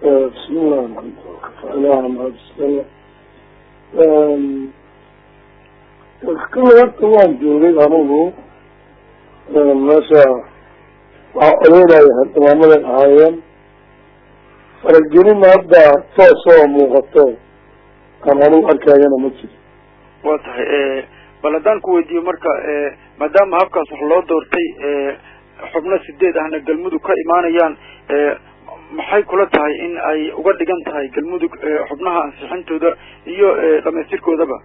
bismillahi ilaha mahadisale kala horta waan joogay anigu meesha waxaa odeynaya xildhibaanaday ahaayeen faragelin hadda toos oo muuqato aan anigu arkayana ma jiro wa tahay bal haddaan ku weydiiyo marka maadaama habkaas wax loo doortay xubno sideed ahna galmudug ka imaanayaan maxay kula tahay in ay uga dhigan tahay galmudug xubnaha ansixintooda iyo dhamaystirkoodaba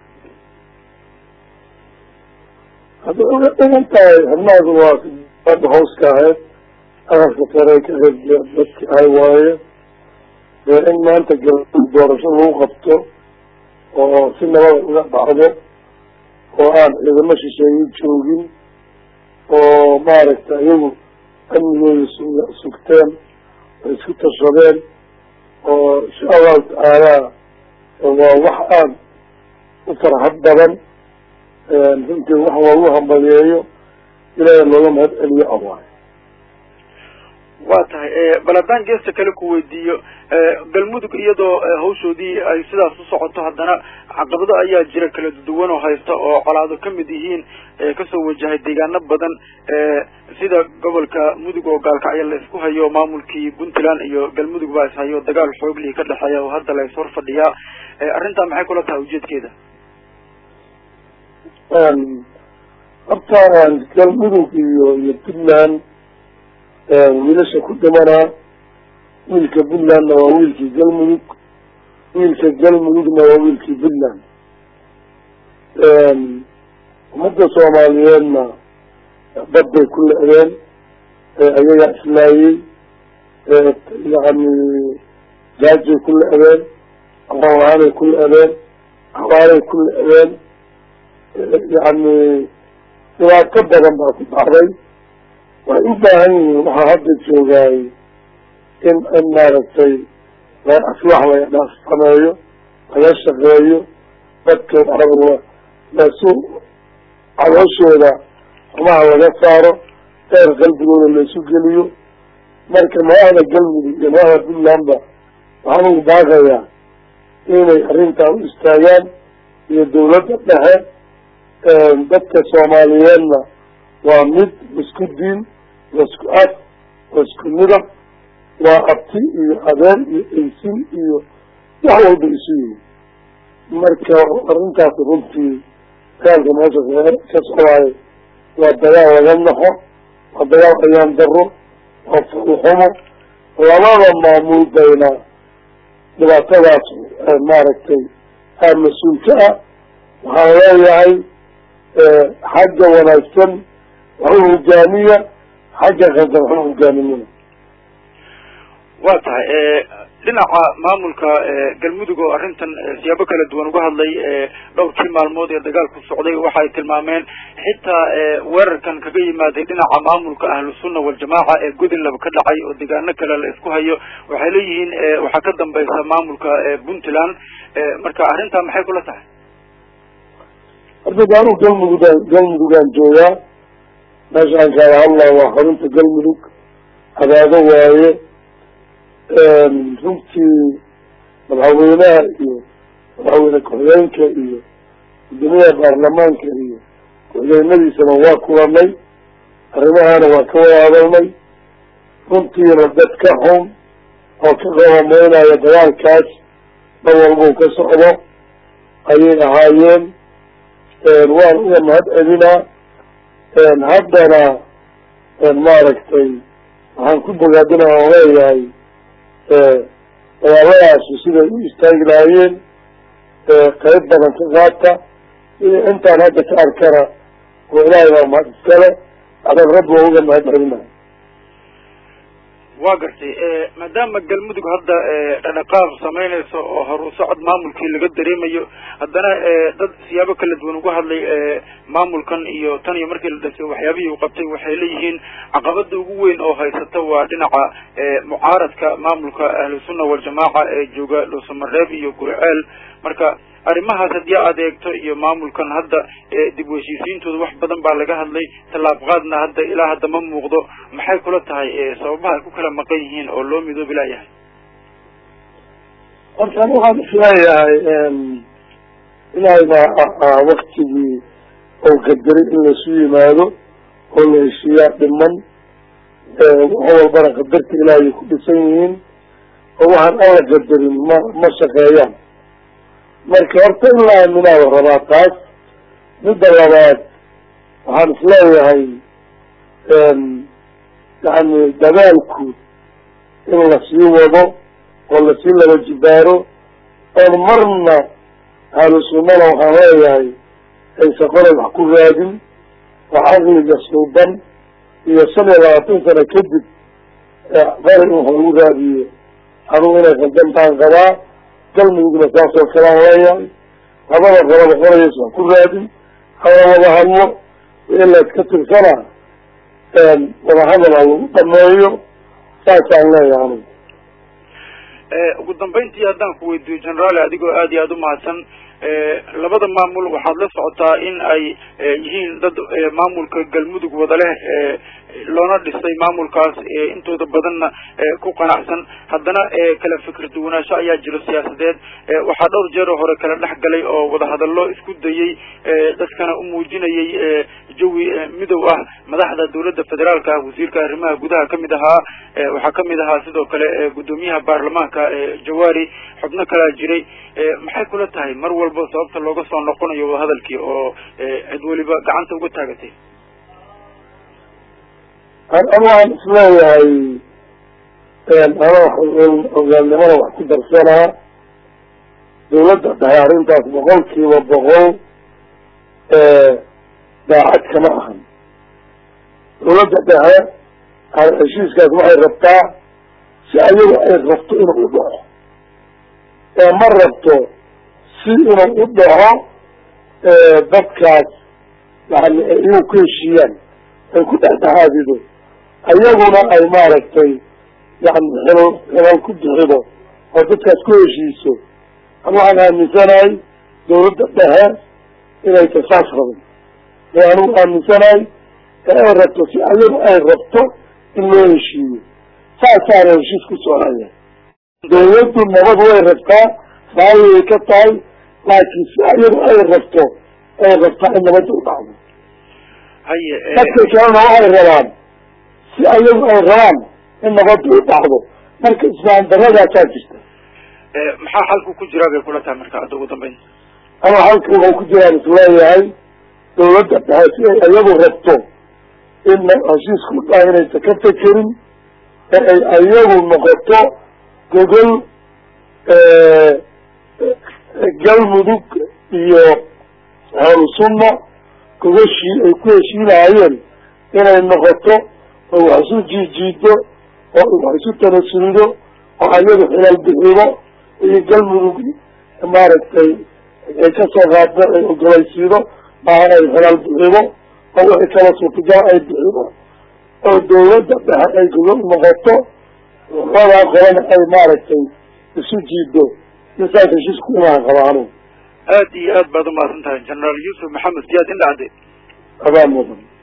hadday uga dhigan tahay xubnahaas waa ada hooska ahayd aqalka sare ka qeybgee dadki ahay waaye dee in maanta galmudug doorasho lagu qabto oo si nabada uga dhacdo oo aan ciidamo shisheeye joogin oo maaragtay iyagu amnigooda su sugteen ay isku tashadeen oo insha allahu tacaala waa wax aan u farxad badan runtii wax loogu hambadeeyo ilaahay looga mahad celiyo awaay wa tahay bal haddaan geesta kale ku weydiiyo galmudug iyadoo hawshoodii ay sidaas u socoto haddana caqabado ayaa jira kala duwan oo haysta oo colaado kamid yihiin kasoo wajahay deegaano badan sida gobolka mudug oo gaalkacyo la isku hayo maamulkii puntland iyo galmudug baa ishayo dagaal xooglii ka dhexeeya oo hadda la is hor fadhiyaa arrintaa maxay kula tahay ujeedkeeda horta galmudug iyo iyo puntland wiilasha ku dhimanaa wiilka puntlandna waa wiilkii galmudug wiilka galmudugna waa wiilkii puntland ummadda soomaaliyeedna dad bay ku le-deen ayagaa islaayey yani gaajay ku le-deen aqoon-aanay ku le-deen abaaray ku le-deen yani dhibaato badan baa ku dhacday waxay u baahan yihiin waxaa hadda joogaay in in maaragtay aslax laga sameeyo laga shaqeeyo dadka lasu calooshooda xumaha laga saaro deer qalbigooda laisu geliyo marka madaxda galmudug iyo madaxda puntlandba waxaan ugu baaqayaa inay arrintaa u istaagaan iyo dawladda dhexe dadka soomaaliyeedna waa mid isku diin waa isku af waa isku midab waa abti iyo adeer iyo eysin iyo wax walba isu yihin marka arrintaas runtii dagaalka meesha ka socdaayo waa dagaal laga naxo waa dagaal ayaan daro waa fulxumo labada maamul bayna dhibaatadaas maaragtay aa mas-uulka ah waxaan leeyahay xagga wanaagsan waxu hogaamiya xagga qaldan waxu hogaaminina wa tahay dhinaca maamulka galmudug oo arrintan siyaabo kala duwan uga hadlay dhowrkii maalmood ee dagaalku socday waxay tilmaameen xitaa weerarkan kaga yimaaday dhinaca maamulka ahlu sunna waljamaaca ee godinlaba ka dhacay oo deegaano kale la isku hayo waxay leeyihiin waxaa ka dambaysa maamulka puntland marka arrintaa maxay kula tahay horta anu galmudugaan galmudugaan joogaa meeshaan kaala hadlaa waa xarunta galmudug cadaado waaye runtii madaxweynaha iyo madaxweyne ku-xigeenka iyo guddoomiyaha baarlamaanka iyo ku-xigeenadiisana waa kulanay arrimahana waa ka wada hadalnay runtiina dad ka xun oo ka qabameynaya dagaalkaas mar walbau ka socdo ayay ahaayeen waan uga mahad celinaa haddana maaragtay waxaan ku bogaadina aan leeyahay dagaaladaasi siday u istaagi lahaayeen qayb badan ka qaata iyo intaan hadda ka arkana oo ilaahay baa mahad iskale adag rabbi waa uga mahad celinaya wa gartay maadaama galmudug hadda dhadhaqaaq samaynayso oo hor u socod maamulkii laga dareemayo haddana dad siyaabo kala duwan uga hadlay maamulkan iyo tan iyo markii la dhasay waxyaabihii uu qabtay waxay leeyihiin caqabada ugu weyn oo haysata waa dhinaca mucaaradka maamulka ahlu sunna waljamaaca ee jooga dhuusamareeb iyo gurceel marka arrimahaas haddii aad eegto iyo maamulkan hadda dib u heshiisiintooda wax badan baa laga hadlay tallaab qaadna hadda ilaa hadda ma muuqdo maxay kula tahay sababaha ay ku kala maqan yihiin oo loo midoobi laayahay marka ani waxaan isleeyahay ilaahay baa waktigii oo qadaray in laisu yimaado oo la heshiiyaa dhiman wax walbana qadarta ilaahay ku dhisan yihiin oo waxaan alla qadarin ma ma shaqeeyaan marka horta in la aaminaaba rabaa taas midda labaad waxaan isleeyahay yani dadaalku in lasii wado oo lasii laba jibaaro oon marna ahlu sunnada waxaan leeyahay aysa qolay wax ku raadin oo caqliga suuban iyo shan iyo labaatan sano kadib qari in wax lagu raadiyo anugu inay qaldantaan qabaa galmudugna saasoo kalean leeyahay labada qolaba qolayays wax ku raadin hala wada hadlo ilaad ka tirsana wadahadal ha lagu dhameeyo saasaan leeyahay anugu ugu dambeyntii haddaan ku weydiiyo generaale adigoo aad iyo aada umahadsan labada maamul waxaad la socotaa in ay yihiin dad maamulka galmudug wada leh loona dhisay maamulkaas intooda badanna ku qanacsan haddana kala fikir duwanaansho ayaa jiro siyaasadeed waxaa dhowr jeer oo hore kala dhex galay oo wadahadallo isku dayey dadkana u muujinayay jawi midow ah madaxda dawladda federaalka ah wasiirka arrimaha gudaha kamid ahaa waxaa kamid ahaa sidoo kale guddoomiyaha baarlamaanka jawaari xubno kalaa jiray maxay kula tahay mar walba sababta looga soo noqonayo wadahadalkii oo cid weliba gacanta uga taagatay an waxaan isleeyahay ana hogaalnimada wax ku darsanaa dawladda dhahay arrintaas boqol kiiba boqol daacad kama ahan dawladda dhexe heshiiskaas waxay rabtaa si ayagu ay rabto inuu u dhaco ee ma rabto si inuu u dhaco dadkaas yani ay iyagu ku heshiiyaan ay ku dhexdhexaadido ayaguna ay maaragtay yani xil xilal ku bixido oo dadkaas ku heshiiso an waxaan aaminsanahay dawladda dhexe inay tasaas rabin ee anugu aaminsanahay ee ay rabto si ayagu ay rabto in loo heshiiyo saasaana heshiis ku soconaya dawladdu nabad way rabtaa raayay ka tahay laakiin si ayagu ay rabto ay rabtaa in nabadda u dhacdo haye dadka kalena waxay rabaan si ayagu ay rabaan in nabadda u dhacdo marka islaan daradaasaa jirta maxaa xalku ku jiraa bay kula tahay marka hadda ugu dambeyn ama halka waxay ku jiraan isleeyahay dawladda dhexe si ay ayagu rabto in heshiisku u dhaha inaysa ka fekerin ee ay ayagu noqoto gogol galmudug iyo ahlu sunna gogoshii ay ku heshiinahayeen inay noqoto oo wax isu jiijiido oo wax isu tanasulido oo ayagu xilal bixido iyo galmudug maaragtay ay kasoo qaaddo ay ogolaysiido maahan ay xilal bixido oo wixii kala suurtagal ay bixido oo dawladda dhexe ay gogol noqoto labadaa qolana ay maaragtay isu jiido insaas heshiisku imaan qabaanu aad iyo aad baad umahadsan tahay generaal yuusuf maxamed siyaad indhacde abaa mudan